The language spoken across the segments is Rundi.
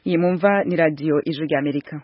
iyi mumva ni radiyo ijwi rya amerika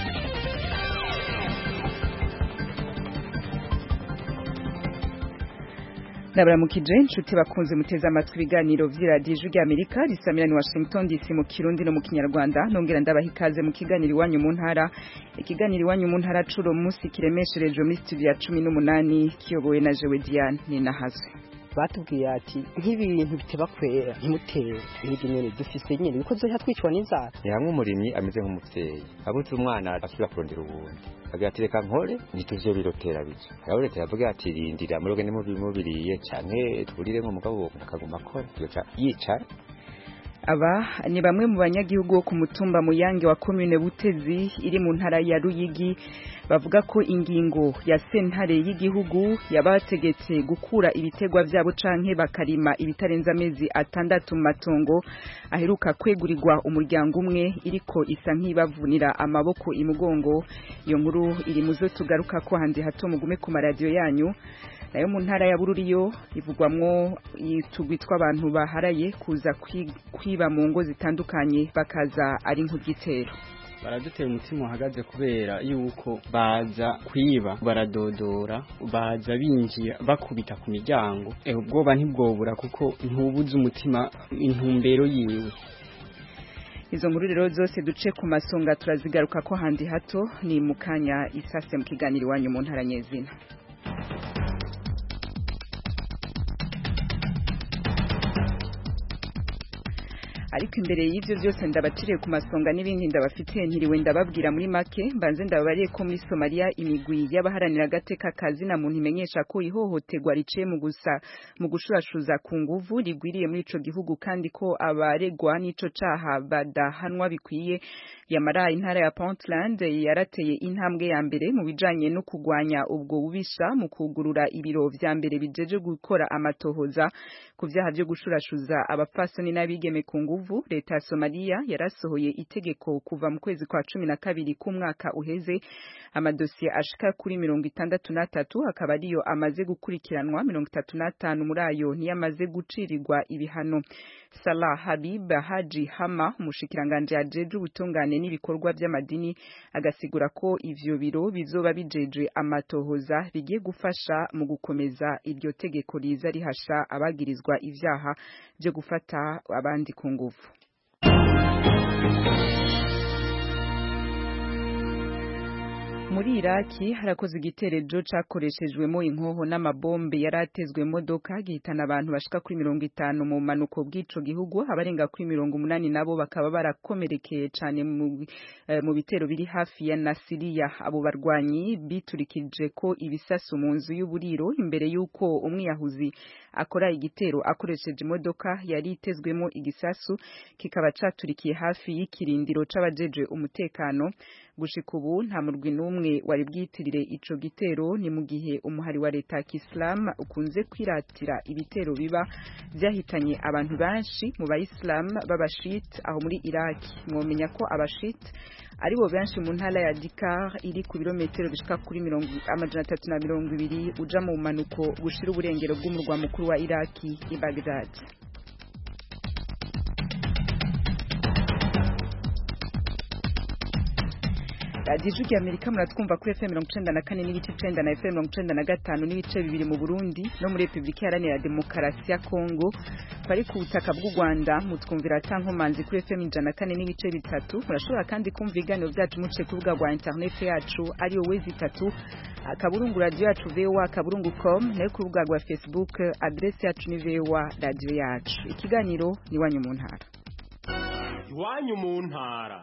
ndabaramukije inshuti bakunze muteze amatwi ibiganiro vy'iradiyo ijwi rya amerika risamira ni washington dc mu kirundi no mu kinyarwanda nongera ndabaha ikaze mu kiganiro iwanyu mu ntara ikiganiro iwanyu mu ntara curo munsi kiremesherejwe muri studio ya cumi n'umunani kiyobowe na jewe diane ninahazwe batubwiye ati nk'ibintu biteba kwera ntimutere hirya nyene dufise nyene biko zoha twicwa n'inzara ni hamwe umurimyi ameze nk'umuvyeyi abuze umwana asubira kurondera ubundi agira ati reka nkore ntituvyo birotera bica hariho leta yavuga ati rindira muroge nimubiriye canke tuburiremwo mugabo akaguma akora yoca yicara aba ni bamwe mu banyagihugu bo ku mutumba muyange wa commune butezi iri mu ntara ya ruyigi bavuga ko ingingo ya sentare y'igihugu yabategetse gukura ibitegwa vyabo canke bakarima ibitarenza amezi atandatu mu matongo aheruka kwegurirwa umuryango umwe iriko isa nk'ibavunira amaboko imugongo iyo nkuru iri muzo tugaruka ko handi hato mugume ku maradiyo yanyu nayo mu ntara ya bururiyo ivugwamwo itugwi tw'abantu baharaye kuza kwiba mu ngo zitandukanye bakaza ari nk'igitero baradutera umutima uhagaze kubera yuko baza kwiba baradodora baza binjira bakubita ku miryango ubwoba ntibwobura kuko ntubuze umutima intumbero yiwe izo nkuru rero zose duce ku masonga turazigaruka ko handi hato ni mu kanya isase mu kiganiro iwanyu mu ntara nyezina ariko imbere y'ivyo byose ndabaciriye ku masonga n'ibindi ndabafitiye ntiriwe ndababwira muri make mbanze ndababariye ko muri Somalia imigwi y'abaharanira agateka kazi na muntu imenyesha ko ihohoterwa riciye mu gusa mu gushurashuza ku nguvu rigwiriye muri ico gihugu kandi ko abaregwa n'ico caha badahanwa bikwiye yamara intara ya Puntland yarateye intambwe ya mbere mu bijanye no kugwanya ubwo bubisha mu kugurura ibiro vya mbere bijeje gukora amatohoza ku vyaha vyo gushurashuza abapfasoni n'abigeme ku nguvu nguvu leta ya Somalia yarasohoye itegeko kuva mu kwezi kwa cumi na kabiri k'umwaka uheze amadosiye ashika kuri mirongo itandatu n'atatu akaba ariyo amaze gukurikiranwa mirongo itatu n'atanu muri ayo niyo amaze gucirirwa ibihano Salah Habib Haji Hama umushikiranganje ajeje ubutungane n'ibikorwa by'amadini agasigura ko ivyo biro bizoba bijeje amatohoza bigiye gufasha mu gukomeza iryo tegeko riza rihasha abagirizwa ivyaha byo gufata abandi ku nguvu muri Iraki harakoze igiterejo cakoreshejwemo inkoho n'amabombe yaratezwe modoka gihitana abantu bashika kuri mirongo itanu mu manuko bw'ico gihugu abarenga kuri mirongo umunani nabo bakaba barakomerekeye cane mu, eh, mu bitero biri hafi ya Nasiriya abo barwanyi biturikije ko ibisasu mu nzu y'uburiro imbere y'uko umwiyahuzi akora igitero akoresheje imodoka yari itezwemo igisasu kikaba caturikiye hafi y'ikirindiro c'abajeje umutekano gushika ubu nta murwi n'umwe wari bwitirire ico gitero ni mu gihe umuhari wa leta ya Islam ukunze kwiratira ibitero biba vyahitanye abantu benshi mu bayislam b'abashit aho muri Iraq mwomenya ko abashit aribo benshi mu ntara ya Dikar iri ku birometero bishika kuri mirongo amajana atatu na mirongo ibiri uja mu manuko gushira uburengero bw'umurwa mukuru wa Iraki i Baghdad radiyo ijwi amerika muratwumva kuri fm mirongo icenda na kane n'ibice icenda na fm mirongo icenda na gatanu n'ibice bibiri mu burundi no muri repubulika iharanira demokarasi ya kongo bari ku butaka bw'u rwanda mutwumvira atankomanzi kuri fm ijana na kane n'ibice bitatu murashobora kandi kumva ibiganiro byacu muciye ku rubuga rwa interineti yacu ariyo wezi itatu akaburungu radiyo yacu voa akaburungu com nayo ku rubuga rwa facebook aderesi yacu ni voa radiyo yacu ikiganiro ni iwanyu mu ntara iwanyu mu ntara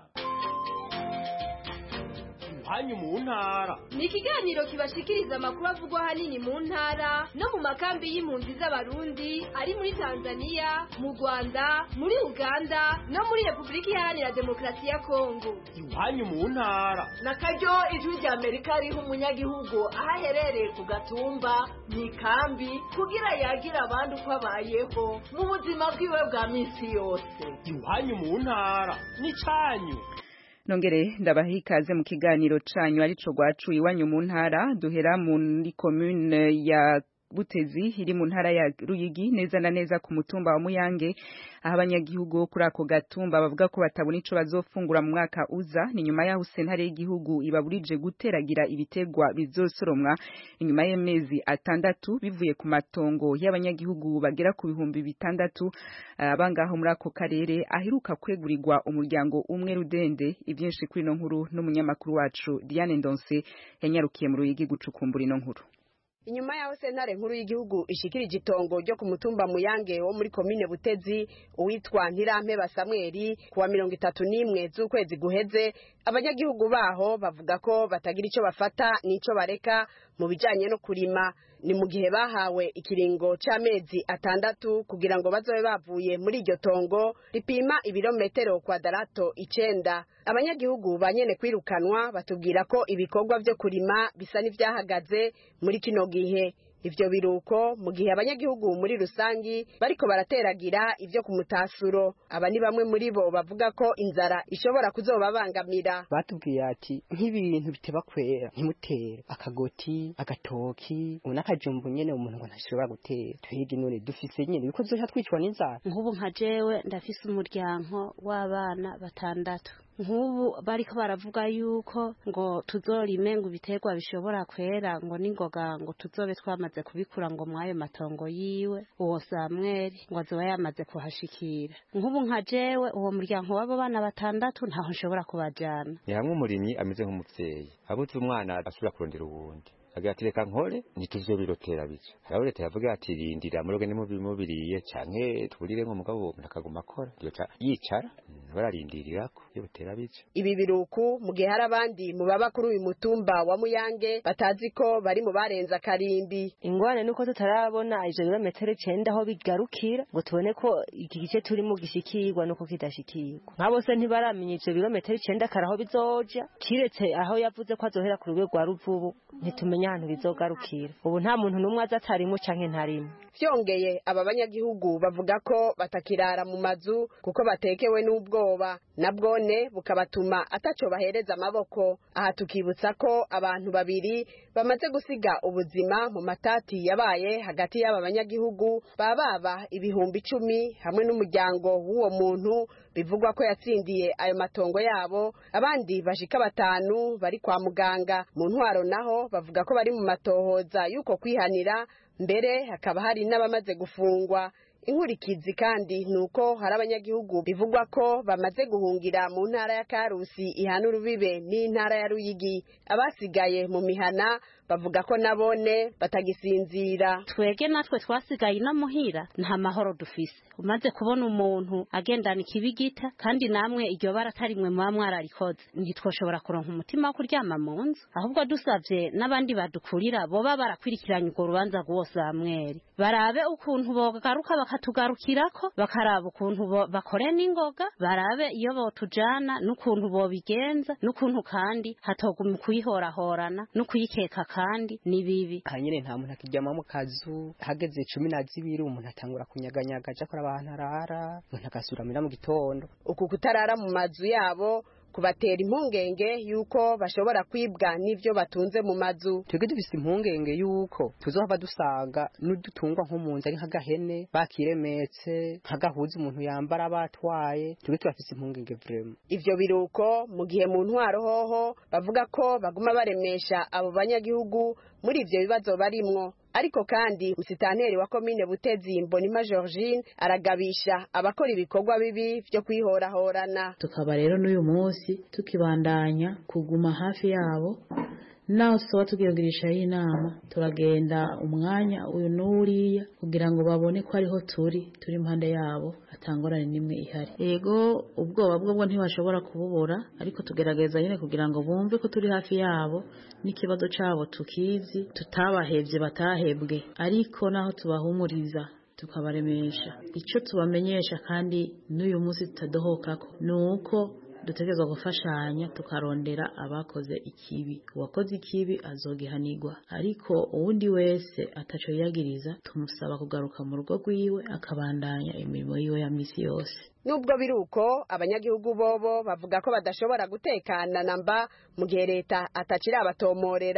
hanyu mu ntara ni ikiganiro kibashikiriza amakuru avugwa ahanini mu ntara no mu makambi y'impunzi z'abarundi ari muri tanzania mu rwanda muri uganda no muri repubulika iharanira demokarasi ya kongo iwanyu mu ntara na karyo ijwi rya amerika riha umunyagihugu aho aherereye ku gatumba mu ikambi kugira yagira abandi uko abayeho mu buzima bwiwe bwa minsi yose iwanyu mu ntara ni canyu nongere ndabaha ikaze mu kiganiro canyu arico gwacu iwanyu mu ntara duhera muri commune ya Butezi iri mu ntara ya Ruyigi neza na neza ku mutumba wa Muyange aho abanyagihugu bo kuri ako gatumba bavuga ko batabona ico bazofungura mu mwaka uza ni nyuma yaho sentare y'igihugu ibaburije guteragira ibitegwa bizosoromwa inyuma y'amezi atandatu bivuye ku matongo y'abanyagihugu bagera ku bihumbi bitandatu abangaho muri ako karere aheruka kwegurirwa umuryango umwe rudende ibyinshi kuri ino nkuru n'umunyamakuru wacu Diane Ndonse yanyarukiye mu Ruyigi gucukumbura ino nkuru inyuma yaho sentare nkuru y'igihugu ishikirije itongo ryo ku mutumba muyange wo muri komine butezi uwitwa ntirampeba samweli kuwa mirongo itatu n'imwe z'ukwezi guheze abanyagihugu baho bavuga ko batagira ico bafata n'ico bareka mu bijanye no kurima ni mu gihe bahawe ikiringo c'amezi atandatu kugira ngo bazobe bavuye muri iryo tongo ripima ibirometero kwadarato icenda abanyagihugu banyene kwirukanwa batubwira ko ibikorwa vyo kurima bisa n'ivyahagaze muri kino gihe ivyo biruko mu gihe abanyagihugu muri rusangi bariko barateragira ivyo ku mutasuro aba ni bamwe muri bo bavuga ko inzara ishobora kuzobabangamira batubwiye ati nk'ibintu biteba kwera ntimutere akagoti agatoki ubu n'akajumbu nyene umuntu ngo ntashobora gutera twebwe none dufise nyene biko zoca twicwa n'inzara nk'ubu nka jewe ndafise umuryango w'abana batandatu nk'ubu bariko baravuga yuko ngo tuzorime ngo ibiterwa bishobora kwera ngo n'ingoga ngo tuzobe twamaze kubikura ngo mwayo matongo yiwe uwo samweli ngo azoba yamaze kuhashikira nk'ubu nka jewe uwo muryango w'abo bana batandatu ntaho nshobora kubajana ni hamwe umurimyi ameze nk'umuvyeyi abuze umwana asubira kurondera uwundi agira ati reka nkore ntituzobirotera bica hariho leta yavuga ati rindira muroge nimubiriye canke tuburire nk'umugabo umuntu akaguma akora yoca yicara bararindirirako iyo butera bica ibi biruku mu gihe hari abandi mu baba kuri uyu mutumba wa muyange batazi ko bari mu barenze akarimbi ingorane nuko tutarabona ivyo birometero icenda aho bigarukira ngo tubone ko iki gice turimo gishikirwa nuko kidashikirwa nka bose ntibaramenya ivyo birometero icenda kare aho bizoja kiretse aho yavuze ko azohera ku rugo rwa ruvubu ntitumenya ahantu bizogarukira ubu nta muntu n'umwe aza atarimo canke ntarimo vyongeye aba banyagihugu bavuga ko batakirara mu mazu kuko batekewe n'ubwoba nabwone bukabatuma ataco bahereza amaboko aha tukibutsa ko abantu babiri bamaze gusiga ubuzima mu matati yabaye hagati y'aba banyagihugu bababa ibihumbi icumi hamwe n'umuryango w'uwo muntu bivugwa ko yatsindiye ayo matongo yabo abandi bashika batanu bari kwa muganga mu ntwaro naho bavuga ko bari mu matohoza y'uko kwihanira mbere hakaba hari n'abamaze gufungwa inkurikizi kandi ni uko hari abanyagihugu bivugwa ko bamaze guhungira mu ntara ya karusi ihana urubibe n'intara ya ruyigi abasigaye mu mihana bavuga ko nabone batagisinzira twege natwe twasigaye ino muhira nta mahoro dufise umaze kubona umuntu agendana ikibigita kandi namwe iryo bara atarimwe muba mwararikoze ntitwoshobora kuronka umutima wo kuryama mu nzu ahubwo dusavye n'abandi badukurira boba barakwirikiranye urwo rubanza rw'uwo samweri barabe ukuntu bogaruka bakatugarukirako bakaraba ukuntu bakore n'ingoga barabe iyo botujana n'ukuntu bobigenza n'ukuntu kandi hatoguma kuyihorahorana no kuyikeka kandi ni bibi aha nyene nta muntu akiryama mu kazu hageze cumi na zibiri umuntu atangura kunyaganyaga aja kora abantu arara umuntu agasuramira mu gitondo uku kutarara mu mazu yabo kubatera impungenge yuko bashobora kwibwa n'ivyo batunze mu mazu twebwe dufise impungenge yuko tuzohava dusanga n'udutungwa nko mu nzu ari nk'agahene bakiremetse nk'agahuza umuntu yambara batwaye twebwe turafise impungenge vrema ivyo biruko mu gihe mu ntwaro hoho bavuga ko baguma baremesha abo banyagihugu muri ivyo bibazo barimwo ariko kandi musitanteri wa komine butezi mbonima georgine aragabisha abakora ibikorwa bibi vyo kwihorahorana tukaba rero n'uyu munsi tukibandanya kuguma hafi yabo naho tuba tugirishaho inama turagenda umwanya uyu n'uriya kugira ngo babone ko ariho turi turi impande yabo atangorane n'imwe ihari yego ubwoba bwo bwo ntibashobora kububura ariko tugerageza nyine kugira ngo bumve ko turi hafi yabo n'ikibazo cyabo tukizi tutabahebye batahebwe ariko naho tubahumuriza tukabaremesha icyo tubamenyesha kandi n'uyu munsi tutadohokako ni uko dutegerezwa gufashanya tukarondera abakoze ikibi uwakoze ikibi azogihanirwa ariko uwundi wese ataco yiyagiriza tumusaba kugaruka mu rugo rwiwe akabandanya imirimo yiwe ya misi yose nubwo biri uko abanyagihugu bobo bavuga ko badashobora gutekana namba mu gihe leta atakiri abatomorera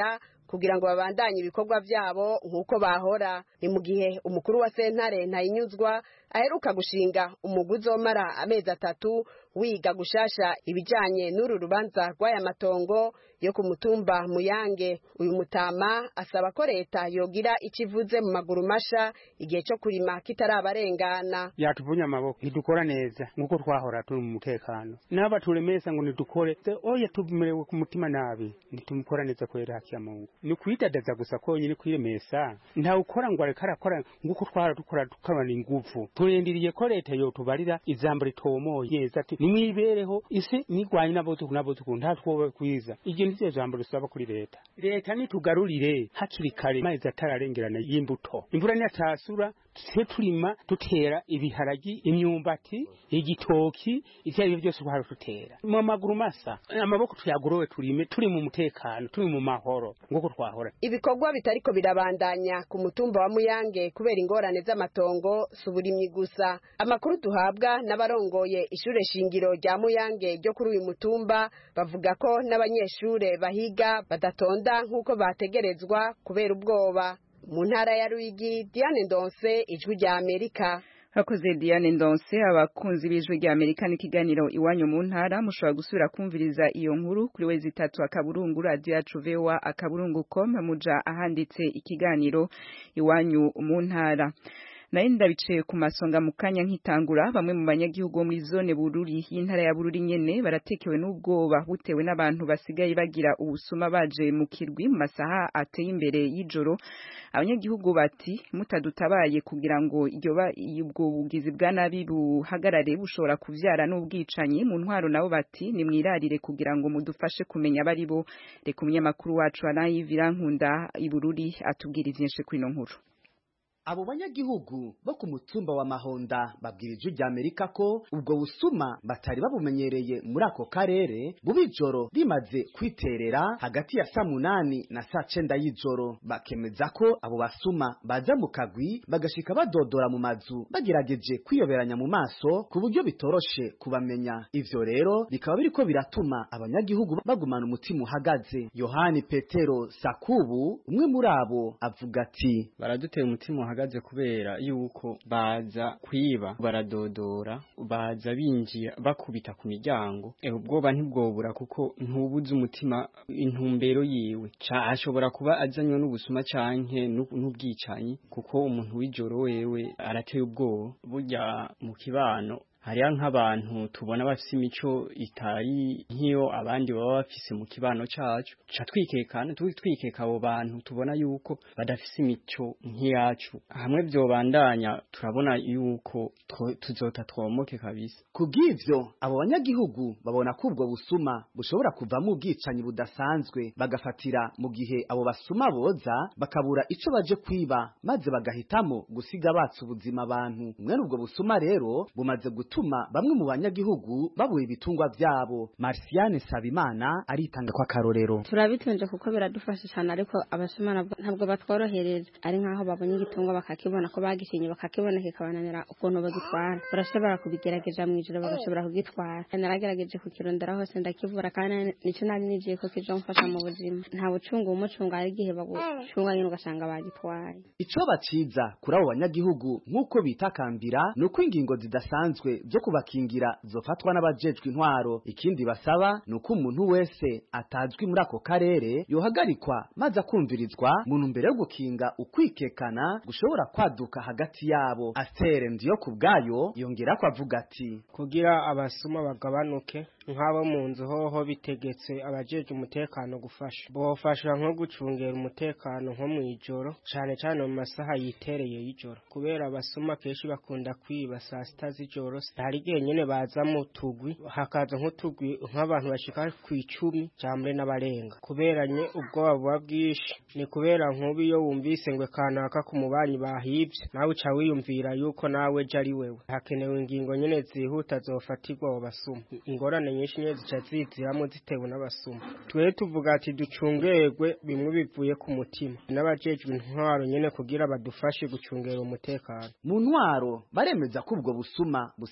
kugira ngo babandanye ibikorwa vyabo nk'uko bahora ni mu gihe umukuru wa sentare ntayinyuzwa aheruka gushinga umugwi uzomara amezi atatu wiga gushasha ibijanye n'uru rubanza rw'aya matongo yo ku mutumba muyange uyu mutama asaba ko leta yogira icyo ivuze mu maguru masha igihe cyo kurima kitarabarengana yatuvunye amaboko ntidukora neza nk'uko twahora turi mu mutekano n'aba turemesa ngo ntidukore oya tumerewe ku mutima nabi ntitumukora neza kubera haki ya mungu ni kwidadaza gusa konyine kwiremesa ntawe ukora ngo areka arakora nk'uko twahora dukora tukarana inguvu turindiriye ko leta yotubarira ijambo ritomoye neza ati nimwibereho isi nigwanye n'abotuku n'abotuku nta twoba kwiza iryo ni ryo jambo risaba kuri leta leta nitugarurire hakiri kare amezi atararengerana y'imbuto imvura niyatasura twe turima dutera ibiharagi imyumbati igitoki ivyo ari byo byose twahora dutera mu maguru masa amaboko tuyagorowe turime turi mu mutekano turi mu mahoro nk'uko twahora ibikorwa bitariko birabandanya ku mutumba wa muyange kubera ingorane z'amatongo si uburimyi gusa amakuru duhabwa n'abarongoye ishure shingiro rya muyange ryo kuri uyu mutumba bavuga ko n'abanyeshure bahiga badatonda nk'uko bategerezwa kubera ubwoba mu ntara ya Ruyigi Diane Ndonse ijwi rya Amerika hakoze Diane Ndonse abakunzi b'ijwi rya Amerika n'ikiganiro iwanyu mu ntara mushobora gusubira kumviriza iyo nkuru kuri wezi itatu akaburungu radio yacu vewa akaburungu com muja ahanditse ikiganiro iwanyu mu ntara nayo ndabicaye ku masonga mu kanya nkitangura bamwe mu banyagihugu bo muri zone bururi y'intara ya bururi nyene baratekewe n'ubwoba butewe n'abantu basigaye bagira ubusuma baje mu kirwi mu masaha ateye imbere y'ijoro abanyagihugu bati mutadutabaye kugira ngo iryo ubwo bugizi bwa nabi buhagarare bushobora kuvyara n'ubwicanyi mu ntwaro nabo bati nimwirarire kugira ngo mudufashe kumenya abari bo reka umunyamakuru wacu Anayivira Nkunda ibururi atubwira ivyinshi kuri ino nkuru abo banyagihugu bo ku mutumba wa mahonda babwira ijwi rya amerika ko ubwo busuma batari babumenyereye muri ako karere buba ijoro rimaze kwiterera hagati ya saa munani na saa cenda y'ijoro bakemeza ko abo basuma baza mu kagwi bagashika badodora mu mazu bagerageje kwiyoberanya mu maso ku buryo bitoroshe kubamenya ivyo rero bikaba biriko biratuma abanyagihugu bagumana umutima uhagaze yohani petero sakubu umwe muri abo avuga ati baraduteye umutima uhagaze kubera yuko baza kwiba baradodora baza binjira bakubita ku miryango eh ubwoba ntibwobura kuko ntubuze umutima intumbero yiwe ashobora kuba azanywe n'ubusuma canke n'ubwicanyi kuko umuntu w'ijoro wewe arateye ubwoba burya mu kibano hariya nk'abantu tubona bafise imico itari nk'iyo abandi baba bafise mu kibano cacu ca twikekana twikeka abo bantu tubona yuko badafise imico nk'iyacu hamwe vyobandanya turabona yuko tuzota twomoke kabisa kubw'ivyo abo banyagihugu babona ko ubwo busuma bushobora kuvamo ubwicanyi budasanzwe bagafatira mu gihe abo basuma boza bakabura ico baje kwiba maze bagahitamo gusiga batse ubuzima abantu mwene ubwo busuma rero bumaze gutuma bamwe mu banyagihugu babuye ibitungwa vyabo Marciane Sabimana aritanga kwa karorero turabitunze kuko biradufasha cyane ariko abasuma ntabwo batworohereza ari nkaho babonye igitungwa bakakibona ko bagishinye bakakibona kikabananira ukuntu bagitwara barashobora kubigerageza mu ijoro bagashobora kugitwara naragerageje kukirondera hose ndakivura kandi nico nari nigiye ko kizomfasha mu buzima nta bucunga umucunga ari igihe bagucunga nyine ugasanga bagitwaye ico baciza kuri abo banyagihugu nk'uko bitakambira ni uko ingingo zidasanzwe zo kubakingira zofatwa n'abajejwe intwaro ikindi basaba ni uko umuntu wese atazwi muri ako karere yohagarikwa maze akumvirizwa mu ntumbero yo gukinga ukwikekana gushobora kwaduka hagati yabo astere ndiyo ku bwayo yongera ko avuga ati kugira abasuma bagabanuke nk'abo mu nzu hoho bitegetse abajeje umutekano gufasha bofasha nko gucungera umutekano nko mu ijoro cane cane mu masaha yitereye y'ijoro kubera abasuma kenshi bakunda kwiba saa sita z'ijoro hari igihe nyene baza mu tugwi hakaza nk'utugwi nk'abantu bashika ku icumi cambre n'abarenga kubera nye ubwoba buba bwinshi ni kubera nk'ubu iyo wumvise ngwe kanaka ku mubanyi bahivye nawe uca wiyumvira yuko nawe je ari wewe hakenewe ingingo nyene zihuta zofatirwa abo basuma ingorane nyinshi nyene zica ziziramo zitewe n'abasuma twe tuvuga ati ducungerwe bimwe bivuye ku mutima n'abajejwe intwaro nyene kugira badufashe gucungera umutekano mu ntwaro baremeza ko ubwo busuma busigaye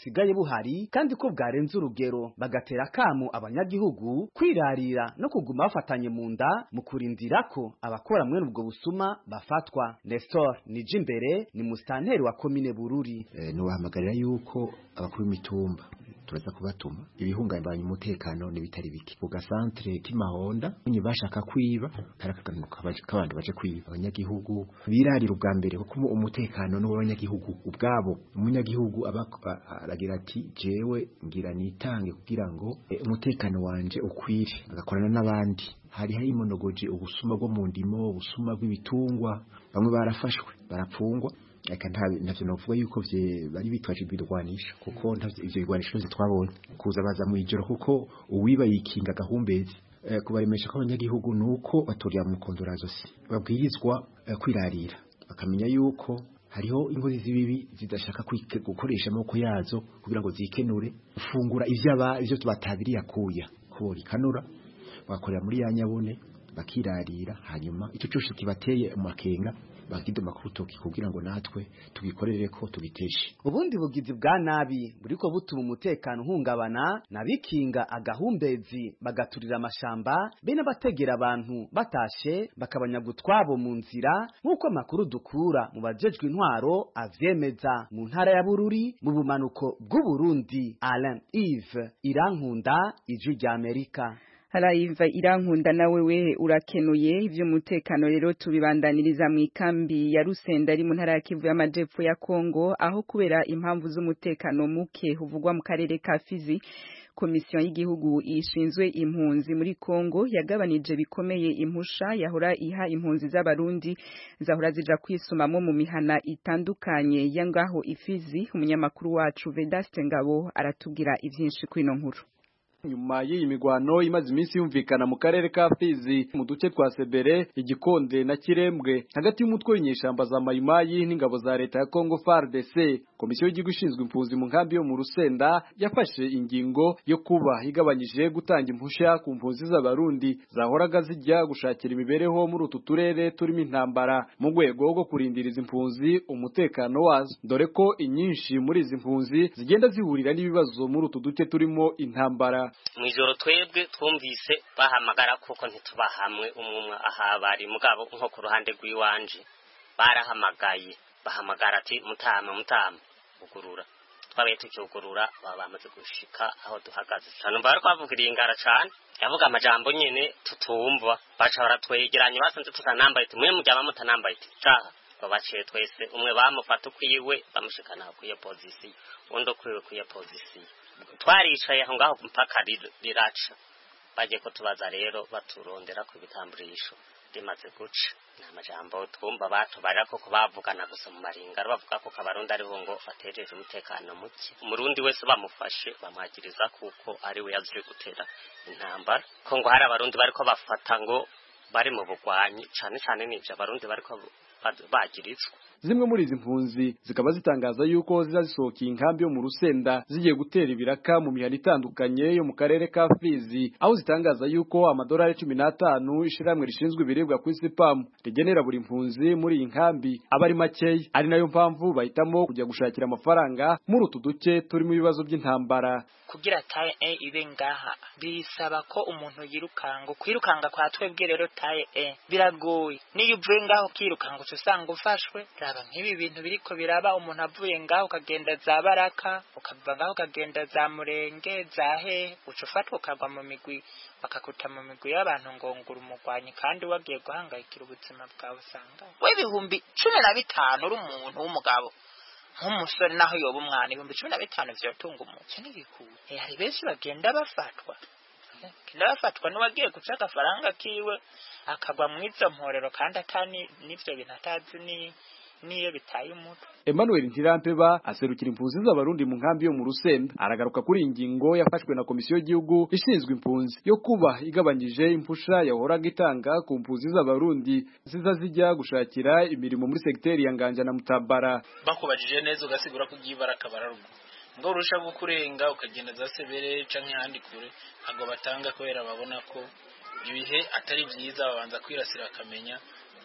busigaye buhari kandi ko bwarenze urugero bagatera akamu abanyagihugu kwirarira no kuguma bafatanye mu nda mu kurindira ko abakora mwene ubwo busuma bafatwa Nestor Nijimbere ni mustanteri wa komine Bururi eh, nubahamagarira yuko abakuru b'imitumba turaza kubatuma ibihungabanya umutekano n'ibitari bike ku gasantre k'imahonda nyine bashaka kwiba karakaganuka kabandi baje kwiba abanyagihugu birarira ubwa mbere kuko umutekano n'uw'abanyagihugu ubwabo umunyagihugu aragira ati jewe ngira nitange kugira ngo e, umutekano wanje ukwire agakorana n'abandi hari hari imonogoje ubusuma bwo mu ndimo ubusuma bw'ibitungwa bamwe barafashwe barapfungwa eka ntavyo novuga yuko vye bari bitwaje ibirwanisho kuko ntavyo ivyo birwanisho twabonye kuza baza mu ijoro kuko uwiba yikinga gahumbezi e, kubaremesha ko abanyagihugu nuko batorya mu kondorazosi babwirizwa e, kwirarira bakamenya yuko hariho ingozi z'ibibi zidashaka gukoresha amaboko yazo kugira ngo zikenure gufungura ivyaba ivyo batabiriye akuya ko rikanura bakorera muri ya nyabune bakirarira hanyuma icyo cyose kibateye amakenga bakidoma ku rutoki kugira ngo natwe tugikorere ko tubiteshe ubundi bugizi bwa nabi buriko butuma umutekano uhungabana nabikinga agahumbezi bagaturira amashamba bene bategera abantu batashe bakabanyaga utwabo mu nzira nk'uko amakuru dukura mu bajejwe intwaro avyemeza mu ntara ya bururi mu bumanuko bw'uburundi alain ive irankunda ijwi rya amerika harayiva irankunda nawe we urakenuye ivy'umutekano rero tubibandaniriza mu ikambi ya Rusenda ari mu ntara ya Kivu y'amajepfo ya Kongo aho kubera impamvu z'umutekano muke huvugwa mu karere ka Fizi komisiyo y'igihugu ishinzwe impunzi muri Kongo yagabanije bikomeye impusha yahora iha impunzi z'abarundi zahora zija kwisumamo mu mihana itandukanye yangaho ifizi umunyamakuru wacu Vedaste Ngabo aratubwira ivyinshi kwino nkuru nyuma y'iyi migwano imaze iminsi yumvikana mu karere ka Fizi mu duce twa Sebere igikonde na Kirembwe hagati y'umutwe w'inyeshamba za Mayimayi n'ingabo za leta ya Congo FARDC komisiyo y'igihugu ishinzwe impunzi mu nkambi yo mu Rusenda yafashe ingingo yo kuba igabanyije gutanga impusha ku mpunzi z'abarundi zahoraga zijya gushakira imibereho muri utu turere turimo intambara mu rwego rwo kurindira izi mpunzi umutekano wazo dore ko inyinshi muri izi mpunzi zigenda zihurira n'ibibazo muri utu duce turimo intambara mwijoro twebwe twumvise bahamagara kuko ntituba hamwe umwe aha bari mugabo nko ku ruhande rw'iwanje barahamagaye bahamagara ati mutama mutama ugurura twabaye tukiugurura baba bamaze gushika aho duhagaze cyane bari kwavugiriye ingara cyane yavuga amajambo nyene tutumva baca baratwegeranye basanze tutanambaye ati mwe mujyama mutanambaye ati caha babaciye twese umwe bamufata ukwiwe bamushikana kwiyo pozisiyo undi ukwiwe kwiyo pozisiyo twaricaye aho ngaho mpaka riraca bagiye kutubaza rero baturondera ku bitamburisho rimaze guca ni amajambo twumva batubarira koko bavugana gusa mu maringaro bavuga ko abarundi ariho ngo batejeje umutekano muke umurundi wese bamufashe bamwagiriza kuko ari we yaje gutera intambara ko ngo hari abarundi bariko bafata ngo bari mu bugwanyi cane cane n'ivyo abarundi bariko bagirizwa zimwe muri izi mpunzi zikaba zitangaza yuko ziza zisohokeye inkambi yo mu rusenda zigiye gutera ibiraka mu mihana itandukanye yo mu karere ka Fizi aho zitangaza yuko amadolari cumi n'atanu ishiramwe rishinzwe ibiribwa ku isi PAM rigenera buri mpunzi muri iyi nkambi aba ari makeya ari nayo mpamvu bahitamo kujya gushakira amafaranga muri utu duce turimo ibibazo by'intambara kugira taye e ibe ngaha bisaba ko umuntu yirukanga kwirukanga kwa twebwe rero taye e biragoye niyo uvuye ngaho ukirukanga uca usanga ufashwe raba nk'ibi bintu biriko biraba umuntu avuye ngaho ukagenda za baraka ukava ngaho ukagenda za murenge za hehe uca ufatwa ukagwa mu migwi bakakuta mu migwi y'abantu ngo ngura umugwanyi kandi wagiye guhangayikira ubuzima bwawe usanga we ibihumbi cumi na bitanu uri umuntu w'umugabo nk'umusore naho yoba umwana ibihumbi cumi na bitanu vyotunga umuntu n'igikuru hari benshi bagenda bafatwa bagenda bafatwa n'uwagiye guca agafaranga kiwe akagwa mu izo mporero kandi atani n'ivyo bintu atazi ni niyo bitaye umutwe Emmanuel Ntirampeba aserukira impunzi z'abarundi mu nkambi yo mu Rusenda aragaruka kuri ingingo yafashwe na komisiyo y'igihugu ishinzwe impunzi yo kuba igabanyije impusha yahoraga itanga ku mpunzi z'abarundi ziza zijya gushakira imirimo muri segiteri ya Nganja na Mutabara bakubajije neza ugasigura ko ugiye baraka bararugo ngo urusha kurenga ukagenda za sebere canke handi kure ntabwo batanga kubera babona ko ibihe atari byiza babanza kwirasira akamenya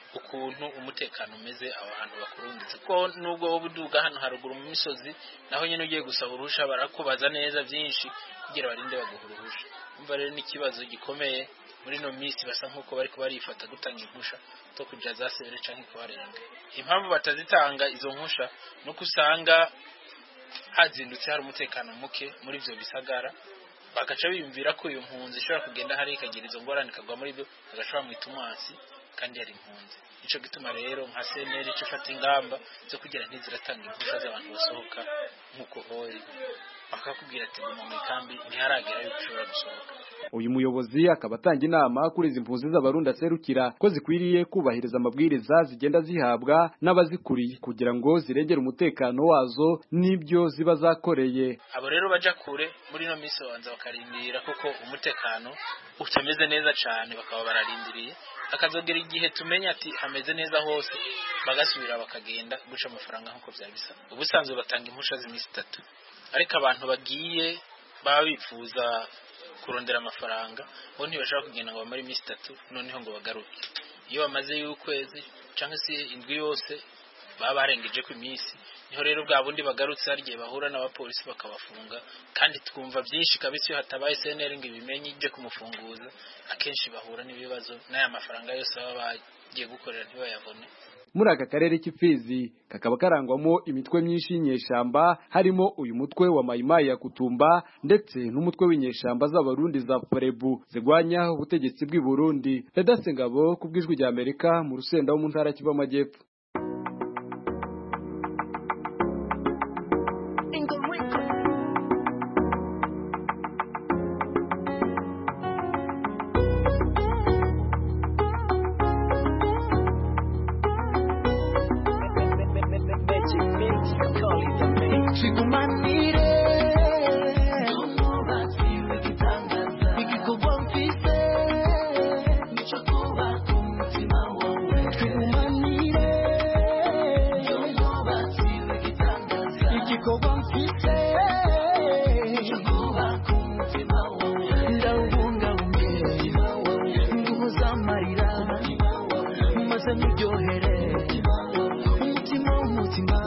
ukuntu umutekano umeze aho hantu bakurungitse ko nubwo wowe uduga hano haruguru mu misozi naho nyine ugiye gusaba uruhusha barakubaza neza byinshi kugira barinde baguha uruhusha umva rero n'ikibazo gikomeye muri ino minsi basa nk'uko bari barifata gutanga impusha zo kujya za sebere cyangwa kubarenga impamvu batazitanga izo mpusha ni uko usanga hazindutse hari umutekano muke muri ibyo bisagara bagaca biyumvira ko iyo mpunzi ishobora kugenda hariya ikagira izo ngorane ikagwa muri byo bagaca bamwita umwasi kandi yari impunzi nicyo gituma rero nka seneri icyo ifata ingamba zo kugira ntiziratanga impusha z'abantu basohoka nk'uko hori bakakubwira ati guma mu ikambi ntiharagera yuko ushobora gusohoka uyu muyobozi akaba atanga inama kuri izi mpunzi z'abarundi aserukira ko zikwiriye kubahiriza amabwiriza zigenda zihabwa n'abazikuriye kugira ngo zirengere umutekano wazo n'ibyo ziba zakoreye abo rero baja kure muri ino minsi babanza bakarindira kuko umutekano utameze neza cyane bakaba bararindiriye akazogera igihe tumenya ati hameze neza hose bagasubira bakagenda guca amafaranga nk'uko byari bisa ubusanzwe batanga impusha z'iminsi itatu ariko abantu bagiye baba bifuza kurondera amafaranga bo ntibashaka kugenda ngo bamare iminsi itatu noneho ngo bagaruke iyo bamaze y'ukwezi cyangwa se indwi yose baba barengeje ku iminsi niho rero bwa bundi bagarutse hari igihe bahura n'abapolisi bakabafunga kandi twumva byinshi kabisa iyo hatabaye seneri ngo ibimenye ibyo kumufunguza akenshi bahura n'ibibazo n'aya mafaranga yose baba bagiye gukorera ntibayabone muri aka karere k'imfizi kakaba karangwamo imitwe myinshi y'inyeshamba harimo uyu mutwe wa mayimayi ya kutumba ndetse n'umutwe w'inyeshamba z'abarundi za parebu zirwanya ubutegetsi bw'i burundi redase ngabo ku bw'ijwi rya amerika mu rusenda wo mu ntara kiva amajyepfo Chikumanire igikorwa mfise nico kubaka umutima wawe Chikumanire igikorwa mfise nico kubaka umutima wawe ndawubungabunge nguhoza amarira maze niryohere umutima w'umutima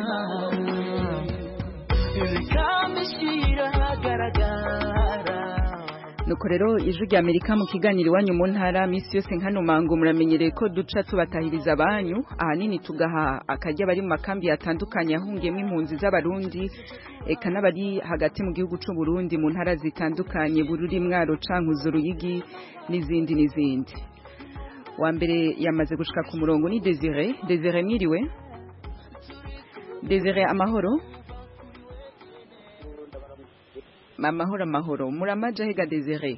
bikamishira hagaragara nuko rero ijwi rya amerika mu kiganiro iwanyu mu ntara minsi yose nkano mango muramenyereye ko duca tubatahiriza abanyu ahanini tugaha akarya bari mu makambi atandukanye ahungiyemo impunzi z'abarundi eka n'abari hagati mu gihugu cy'u Burundi mu ntara zitandukanye bururi mwaro cankuzo ruyigi n'izindi n'izindi wa mbere yamaze gushika ku murongo ni Desire Desire mwiriwe Desire amahoro amahoro amahoro muramaja hega Desire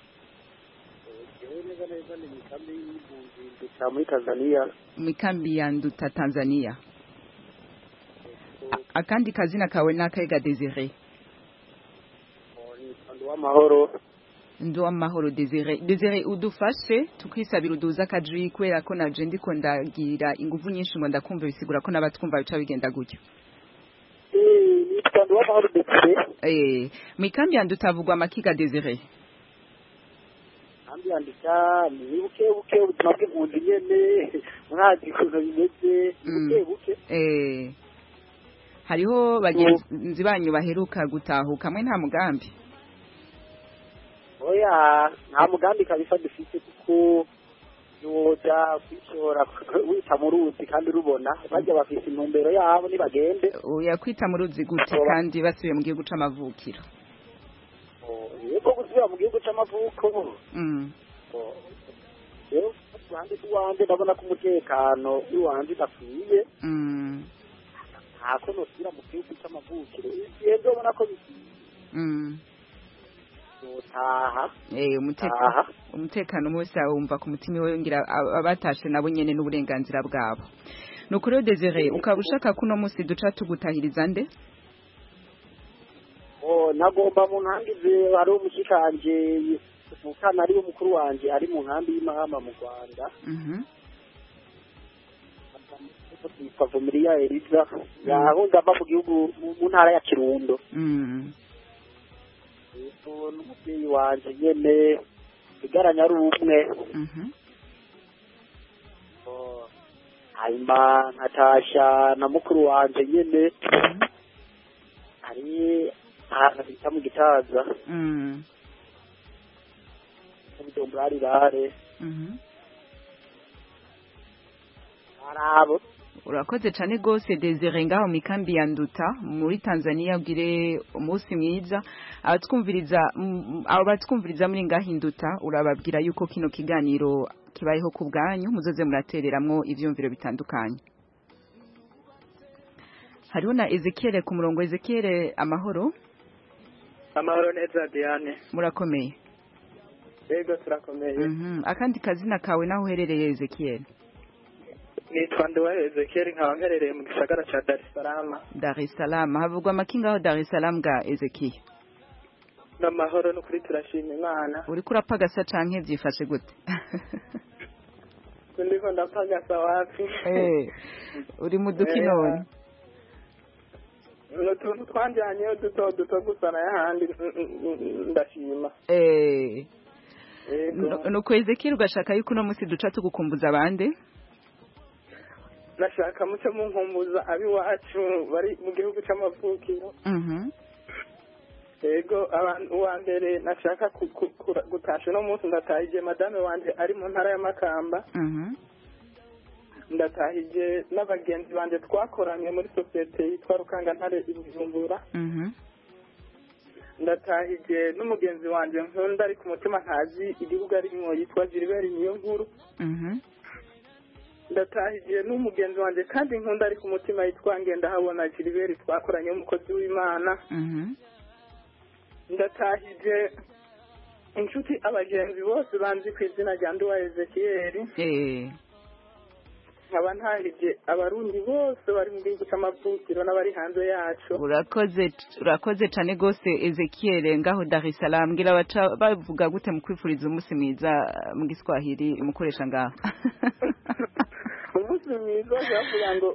muri Tanzania mu ikambi ya Nduta Tanzania A- akandi kazina kawe nakahega Desire ni w'amahoro ndi w'amahoro Desire Desire udufashe tukisabira uduza akaji kubera ko naje ndiko ndagira inguvu nyinshi ngo ndakumva bisigura ko n'abatwumva bica bigenda gutyo nitwa ndi w'amahoro Desire eh mu ikambi ya Nduta havugwa amakiga Desire kandi yandika ni buke buke ubuzima bw'impunzi nyene mwazi ukuntu bimeze ni buke buke eh hariho bagenzi banyu baheruka gutahuka mwe nta mugambi oya nta mugambi kabisa dufite kuko yoja kwishora wita mu ruzi kandi rubona bajya bafise intumbero yabo nibagende oya kwita mu ruzi gute kandi basubiye mu gihugu c'amavukiro yego gusubira mu gihugu c'amavuko mm. rero ruhande rw'iwanje ndabona ko umutekano w'iwanje udakwiye Mm. ntako nosubira mu gihugu c'amavukiro igihe ndobona ko bikwiye Mm. yotaha Eh umutekano umutekano wose wumva ku mutima we ngira ab- abatashe nabo nyene n'uburenganzira bwabo nuko rero Desire ukaba ushaka ko uno munsi duca tugutahiriza nde Oh, nagomba mu nkambi hari umushikanje mukana ari mukuru wanje ari mu nkambi y'imahama mu Rwanda Mhm. yitwa Vumiriya Eliza yahunze ava mu gihugu mu mu ntara ya Kirundo Mm. yego n'umubyeyi wanje nyene igaranya ari umwe Mhm. Oh, hanyuma nkatasha na mukuru wanje nyene ari ahantu bita mu gitaza Mm. mu bujumbura rirare Mhm. arabo urakoze cyane rwose desire ngaho mu ikambi ya nduta muri tanzania ugire umunsi mwiza abatwumviriza mm, abo batwumviriza muri ngaho induta urababwira yuko kino kiganiro kibayeho ku bwanyu muzoze muratereramwo ivyumviro bitandukanye hariho na ezekiel ku murongo ezekiel amahoro amahoro neza diane murakomeye yego turakomeye Mhm. akandi kazina kawe naho uherereye ezekiel nitwa nduwa ezekeri nkaba mperereye mu gisagara ca dar es salaam dar es salaam havugwa amakinga aho dar es salaam ga ezekiel n'amahoro n'ukuri turashima imana uriko urapagasa canke vyifashe gute ndiko ndapagasa wapi Eh, uri mu duki none ni utuntu twanjyanyeyo duto duto gusa n'ayahandi ndashima Eh, yego nu- nuko ezekiel ugashaka yuko uno musi duca tugukumbuza abande nashaka muce munkumbuza ab'iwacu bari mu gihugu c'amavukiro Mhm. yego abantu uwa mbere nashaka ku- ku- kura- gutasha uno munsi ndatahije madame wanje ari mu ntara y'amakamba Mhm. ndatahije n'abagenzi banje twakoranye muri sosiyete yitwa rukangantare i bujumbura Mhm. ndatahije n'umugenzi wanje nkunda ari ku mutima ntazi igihugu arimwo yitwa gilbert niyo nkuru Mhm. ndatahije n'umugenzi wanje kandi nkunda ari ku mutima yitwa ngendahabona gilbert twakoranye umukozi w'imana Mhm. ndatahije inshuti abagenzi bose banzi ku izina rya nduwa ezekiyeli Eh, nkaba ntahije abarundi bose bari mu gihugu c'amavukiro n'abari hanze yacu urakoze urakoze cane gose ezekiel ngaho dar es salaam ngira baca bavuga gute mu kwifuriza umunsi mwiza mu giswahili umukoresha ngaho umunsi mwiza bavuga ngo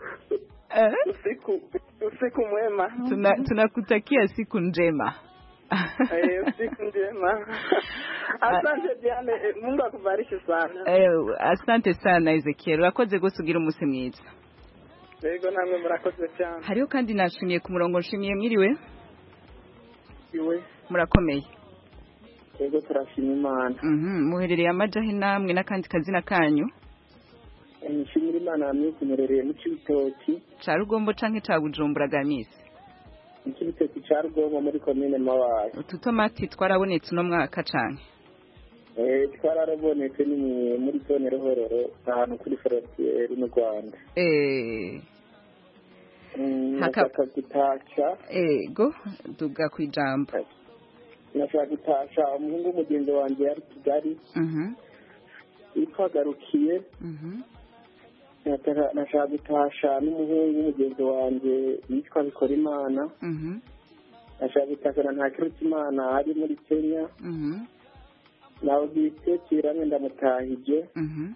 usiku usiku mwema Tuna, tunakutakia siku njema Eh, usiku njema asante diane eh, mungu akubariki sana Eh, asante sana ezekiel urakoze gose ugira umunsi mwiza yego namwe murakoze cyane hariho kandi nashimiye ku murongo nshimiye mwiriwe iwe murakomeye yego turashima imana Mhm, muherereye amajahe namwe n'akandi kazina kanyu nshimira imana hamwe kunyerereye mu cibitoki ca rugombo canke ca bujumbura gamisi mu cibitoki ca rugombo muri komine mabaye ututomati twarabonetse uno mwaka canke Eh, twararabonetse ni mu- muri zone ruhororo ahantu kuri frontiere n'u rwanda Eh, Mm, Haka- nashaka gutasha ego duga kwijambo nashaka gutasha umuhungu w'umugenzi wanje yari kigali Mhm, yitwa garukiye mhm, Nataka- nashaka gutasha n'umuhungu w'umugenzi wanje yitwa bikorimana mhm, nashaka gutasha na ntakirutimana ari muri kenya mhm, nawe bwitekiranye ndamutahije mhm.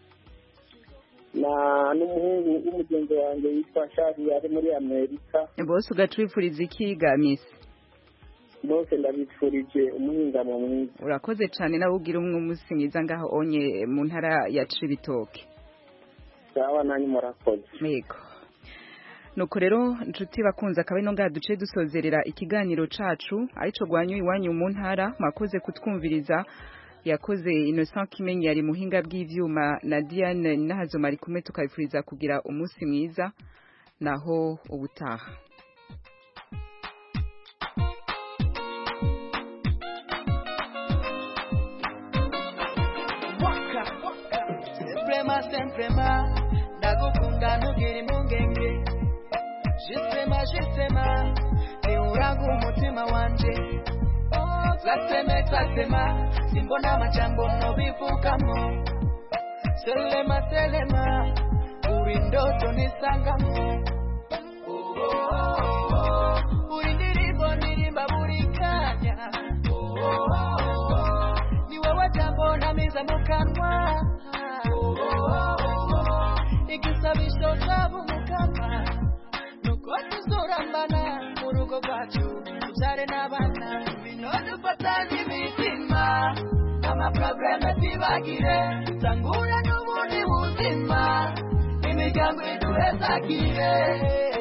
na n'umuhungu w'umugenzi wanjye yitwa shari ari muri amerika bose ugaca wifuriza iki gamisi bose ndabifurije umuhingamo mwiza urakoze cane nawe ugira umwe umunsi mwiza ngaho onye mu ntara ya cibitoke sawa nanyu murakoze yego nuko rero nshuti bakunze akaba ino ngaha duce dusozerera ikiganiro cacu arico gwanyu iwanyu mu ntara mwakoze kutwumviriza yakoze Innocent Kimenyi yari muhinga bw'ivyuma na Diane Nahazoma ari kumwe tukabifuriza kugira umunsi mwiza naho ubutaha Suprema, suprema, ndagukunda ntugire impungenge jisema jisema niuraga umutima wanje zaseme zasema simbona amajambo nobivugamo selema selema uri ndoto nisangamo uri ndirimbo ndirimba buri kanya ni wowe jambo namiza mu kanwa igisabisho cyabo mukama nuko tuzurambana mu rugo rwacu tubyare n'abana bino dufatanye imitima amaprobleme tibagire tangura n'ubundi buzima imitima imiryango iduhezagire